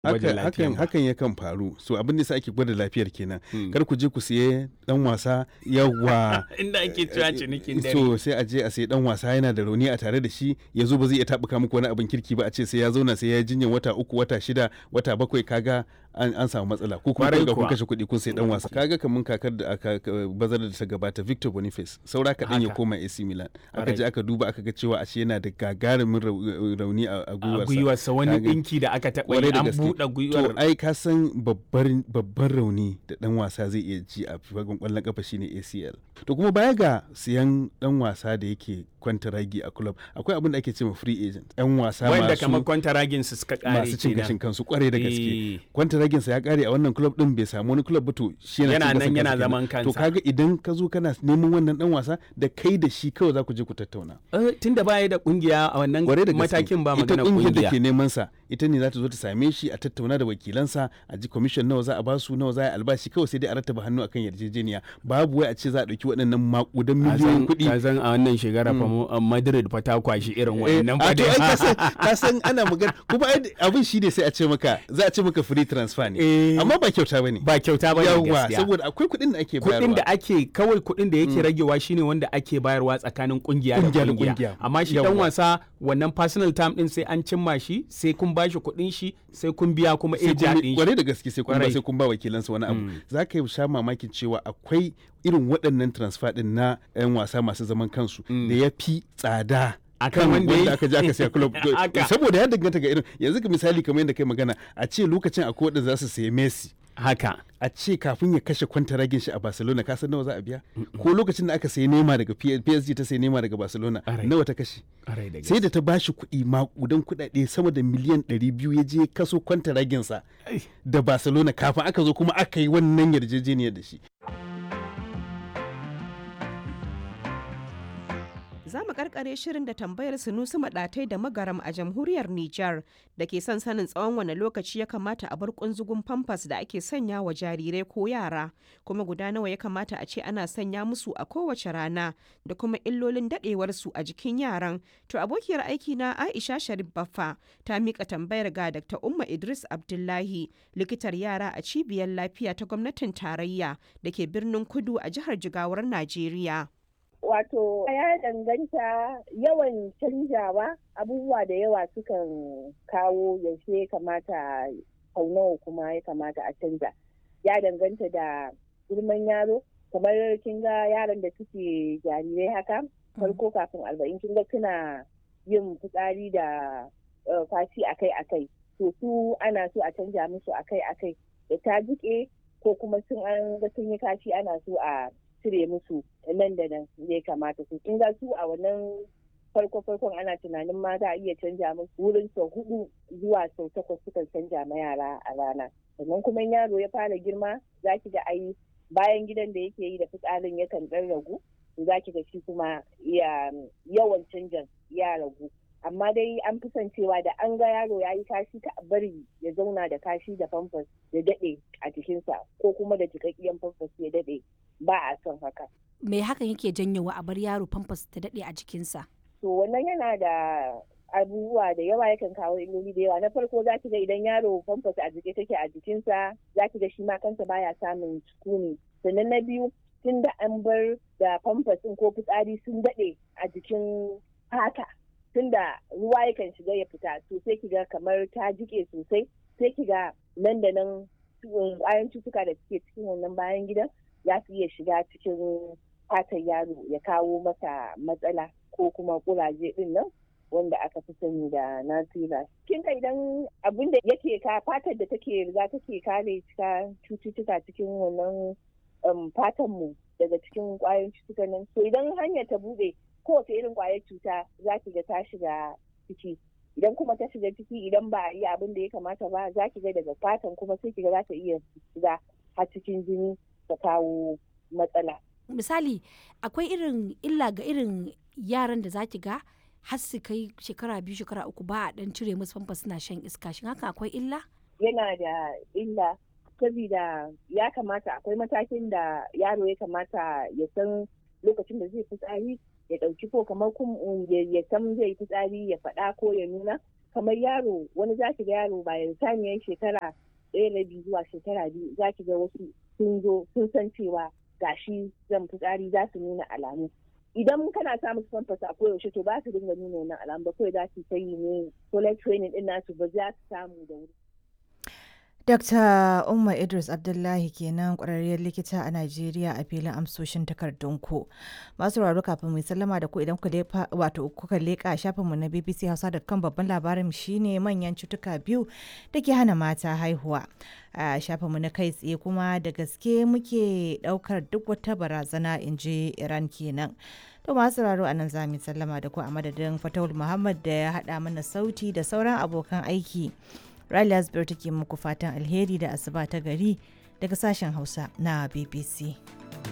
gwajin Haka- lafiya hakan ba. hakan yakan faru so abin da sa ake gwada lafiyar kenan Hmm. kar ku je ku siye dan wasa yawa inda ake cewa cinikin dare so sai a je a sai dan wasa yana da rauni a tare da shi ya zo ba zai iya tabuka muku wani abin kirki ba a ce sai ya zauna sai ya yi jinyar wata uku wata shida wata bakwai kaga an, an samu matsala ko kuma Kwarai kun ga kun kuwa. kashe kuɗi kun sai dan wasa kaga kamun kakar da aka ka- bazar da ta gabata Victor Boniface saura kaɗan ya Haka. koma AC Milan aka Kwarai. je aka duba aka ga cewa ashe yana da gagarumin rau- rauni a a a gwiwarsa gwiwarsa wani Kaga- ɗinki da aka taɓa Kwarai yi da an gaske. buɗe gwiwar To ai ka san babbar babban rauni da dan wasa zai iya ji a fagen kwallon kafa shine ACL. To kuma baya ga siyan dan wasa da yake kwantaragi a club akwai abin da ake cewa free agent. Yan wasa wanda kamar masu kwantaragin su suka kare masu cin kenan. gashin kansu kwarai da gaske. Eh. Kwantaragin sa ya kare a wannan club din bai samu wani club ba to shi yana Yana cin nan gashin yana kansa zaman kenan. To kansa. kaga idan ka zo kana neman wannan dan wasa da kai da shi kawai za ku je ku tattauna. Eh, tunda baya da kungiya a wannan kwarai da gaske matakin ba ita magana kungiyar da kungiya ke neman sa ita ne za ta zo ta same shi a tattauna da wakilansa a ji commission nawa za a basu nawa za a yi albashi kawai sai dai a rattaba hannu akan yarjejeniya babu wai a ce za a dauki waɗannan makudan miliyoyin kuɗi ka san a wannan shekara fa mu- a Madrid fa ta kwashi irin Eh, wannan a fa to ai ka dai. san- ka san ana magana kuma ai abin shi ne sai a ce maka za a ce maka free transfer ne Eh. amma ba kyauta bane ba kyauta ba ne yawa gaskiya saboda akwai kuɗin da ake kuɗin bayarwa da ake kawai kuɗin da yake ragewa shine wanda ake bayarwa tsakanin kungiya da Kungiya da kungiya kungiya. amma shi dan Yawwa. wasa wannan personal time din sai an cimma shi sai kun bashi kuɗin shi sai kun biya kuma sai eja kun din shi kwarai da gaske sai kun ba Kwarai. sai kun ba wakilansa wani abu za ka yi sha mamakin cewa akwai irin waɗannan transfer din na 'yan wasa masu zaman kansu da ya fi tsada Akan kan wanda ya- wanda aka je aka siya club Haka. saboda ya danganta ga irin yanzu ka misali kamar yadda kai magana a ce lokacin akwai wanda za su sayi Messi haka a ce kafin ya kashe kwantaragin shi a Barcelona ka san nawa za a biya ko lokacin da aka sayi Neymar daga P- PSG ta sayi Neymar daga Barcelona Alright. nawa ta kashe Ƙwarai da sai da ta bashi kuɗi makudan kuɗaɗe sama da miliyan 200 ya je kaso kwantaraginsa Ai. da Barcelona kafin aka zo kuma aka yi wannan yarjejeniyar da shi. Za mu karkare shirin da tambayar Sunusi Maɗatai da Magaram a jamhuriyar Nijar da ke son sanin tsawon wane lokaci ya kamata a bar kunzugun famfas da ake sanya wa jarirai ko yara, kuma guda nawa ya kamata a ce ana sanya musu a kowace rana da kuma illolin daɗewarsu a jikin yaran. To abokiyar aiki na Aisha Sharif Baffa ta miƙa tambayar ga Dr. Umma Idris Abdullahi, likitar yara a cibiyar lafiya ta gwamnatin tarayya da ke birnin Kudu a jihar Jigawar Najeriya. Wato ya danganta yawan canjawa abubuwa da yawa sukan kawo yaushe ya kamata sau nawa kuma ya kamata a canja. Ya danganta da girman yaro kamar kin ga yaran da suke jarirai haka farko kafin arba'in kin ga suna yin fitsari da eh, fashi akai akai to su ana so a canja musu akai akai da ta jike ko kuma sun an ga sun yi kashi ana so a cire musu nan da nan ya kamata su kin ga su a wannan farko farkon ana tunanin ma za a iya canja musu wurin sau hudu zuwa sau takwas sukan canja ma yara a rana sannan kuma in yaro ya fara girma za ki ga ai bayan gidan da yake yi da fitsarin yakan dan ragu za ki ga shi kuma ya yawan canjan ya ragu amma dai an fi son cewa da an ga yaro ya yi kashi ta bari ya zauna da kashi da famfas ya daɗe a jikinsa ko kuma da jikakkiyan famfas ya daɗe ba a son haka. me hakan yake janyowa a bar yaro famfas ta daɗe a jikinsa To wannan yana da abubuwa da yawa yakan kawo illoli da yawa na farko za ki ga idan yaro famfas a jike take a jikinsa za ki ga shi ma kansa baya samun sukuni sannan na biyu tun da an bar da famfas ɗin ko fitsari sun daɗe a jikin fata tun da ruwa yakan shiga ya fita to sai ki ga kamar ta jike sosai sai ki ga nan da nan ƙwayan cutuka da suke cikin wannan bayan gidan za su iya shiga cikin fatan yaro ya kawo masa matsala ko kuma kuraje din nan wanda aka fi sani da nasira kin ga idan abin da yake ka fatar da take riga take kare cika cututtuka cikin wannan um, fatan mu daga cikin kwayoyin cututtukan nan so idan hanyar ta bude kowace irin kwayar cuta za ki ga ta shiga ciki idan kuma ta shiga ciki idan ba a yi abin da ya kamata ba za ki ga daga fatan kuma sai ki ga za ta iya shiga har cikin jini ta kawo matsala misali akwai irin illa ga irin yaran da za ki ga har su kai shekara biyu shekara uku ba a dan cire musu famfa suna shan iska shin haka akwai illa yana da illa saboda ya kamata akwai matakin da yaro ya kamata ya san lokacin da zai fitsari ya ɗauki ko kamar ya san zai fitsari ya faɗa ko ya nuna kamar yaro wani za ki ga yaro bayan saniyar shekara ɗaya rabi zuwa shekara biyu za ki ga wasu sun zo sun san cewa gashi zan fitsari za su nuna alamu idan kana samun famfas a koyaushe to ba su dinga nuna wannan alamu ba kawai za su ta yi ne toilet training din nasu ba za su samu da wuri Dr. Umma Idris Abdullahi kenan kwararriyar likita a Najeriya a filin amsoshin takardunku. Masu sauraro kafin mu sallama da ku idan wato kuka leƙa shafinmu na BBC Hausa da kan babban labarin shine manyan cutuka biyu da ke hana mata haihuwa. A shafinmu na kai tsaye kuma da gaske muke ɗaukar duk wata barazana in ji Iran kenan. To masu sauraro a nan za mu sallama da ku a madadin Fatawul Muhammad da ya haɗa mana sauti da sauran abokan aiki. Riley Asbir take muku fatan alheri da asuba ta gari daga sashen Hausa na BBC.